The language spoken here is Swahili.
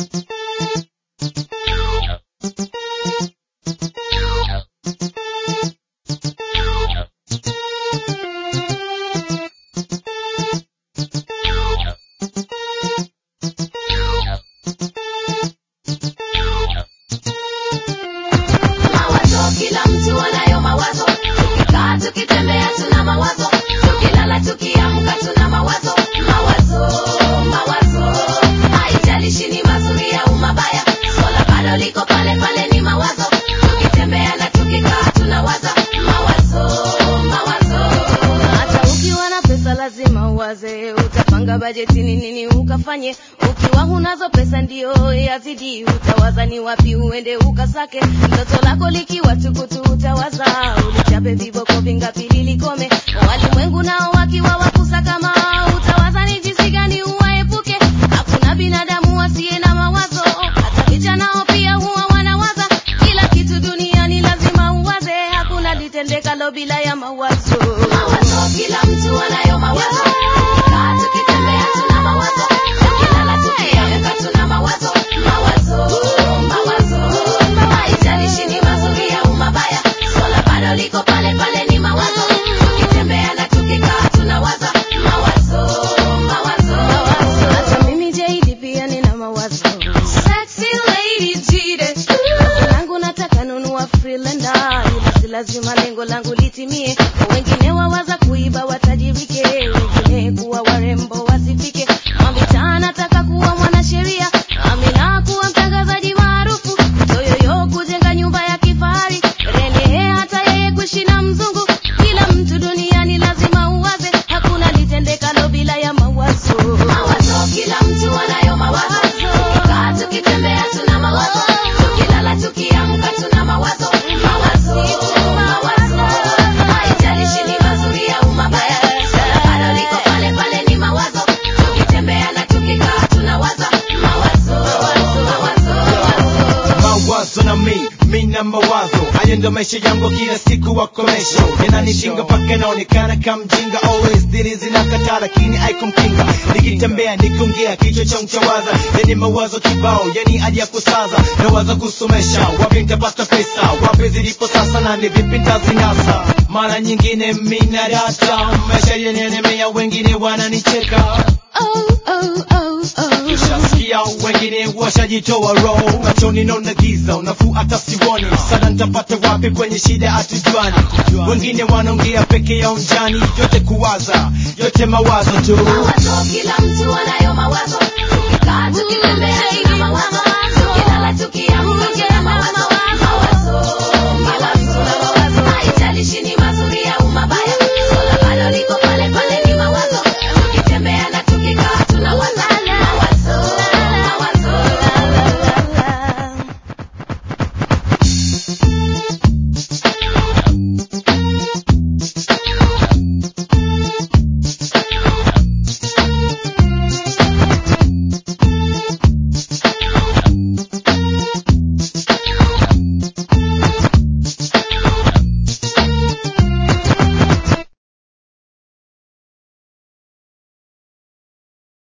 Mawazo, kila mtu anayo mawazo. Tukikaa tukitembea tuna mawazo, tukilala tukiamka tuna mawazo. Mawazo, mawazo, haijalishi ni mazuri au mabaya, swala bado liko pale pale, ni mawazo. Tukitembea na tukikaa tunawaza mawazo, mawazo. Hata ukiwa na pesa lazima uwaze, utapanga bajeti ni nini ukafanye. Ukiwa hunazo pesa ndio yazidi, utawaza ni wapi uende ukasake. Ndoto lako likiwa tukutu, utawaza ulichape viboko vingapi lilikome. Walimwengu nao wakiwa wakusakama, utawaza ni jinsi gani uwaepuke. Hakuna binadamu asiye na mawazo, hata vijana nao pia huwa wanawaza. Kila kitu duniani lazima uwaze, hakuna litendekalo bila ya mawazo. Mawazo, kila mtu anayo mawazo. Kaa tukitembea tuna mawazo, tukilala tukiamka tuna mawazo. Mawazo, mawazo, haijalishi ni mazuri au mabaya, swala bado liko pale pale, ni mawazo. Tukitembea na tukikaa tunawaza mawazo, mawazo. Hata mimi JD pia nina mawazo. Sexy lady jide. Langu nataka nunua Freelander, ila si lazima lengo langu litimie. Wengine wawaza kuiba watajirike, wengine kuwa warembo wasifike. Mamita nataka kuwa mwanasheria, Amina kuwa mtangazaji maarufu, Toyoyo kujenga nyumba ya kifahari, Rene hata yeye kuishi na mzungu. Kila mtu duniani lazima uwaze, hakuna litendekalo bila ya mawazo. Mawazo, kila mtu anayo mawazo. Kaa tukitembea tuna mawazo, tukilala tukiamka tuna mawazo. Mawazo, mawazo, haijalishi ni mazuri au mabaya, swala bado liko pale pale, ni mawazo. Tukitembea na tukikaa tunawaza mawazo, mawazo, mawazo. mawazo na mi mi na mawazo hayo ndo maisha yangu kila siku wakomesho yananishinga mpaka naonekana kamjinga always dili zinakataa lakini aikumkinga nikitembea nikiongea kichwa cha mchawaza yani mawazo kibao yani hadi ya kusaza nawaza kusomesha wapi nitapata pesa wapi zilipo sasa na ni vipi ntazinasa mara nyingine mina data maisha yenenemea wengine wananicheka Oh, oh, oh, oh. Ushasikia wengine washajitoa roho machoni naona giza unafuu hata siwoni sana nitapata wapi kwenye shida hatujuani wengine wanaongea peke yao njani yote kuwaza yote mawazo tu Mawazo, kila mtu anayo mawazo. Tukikaa tukitembea tuna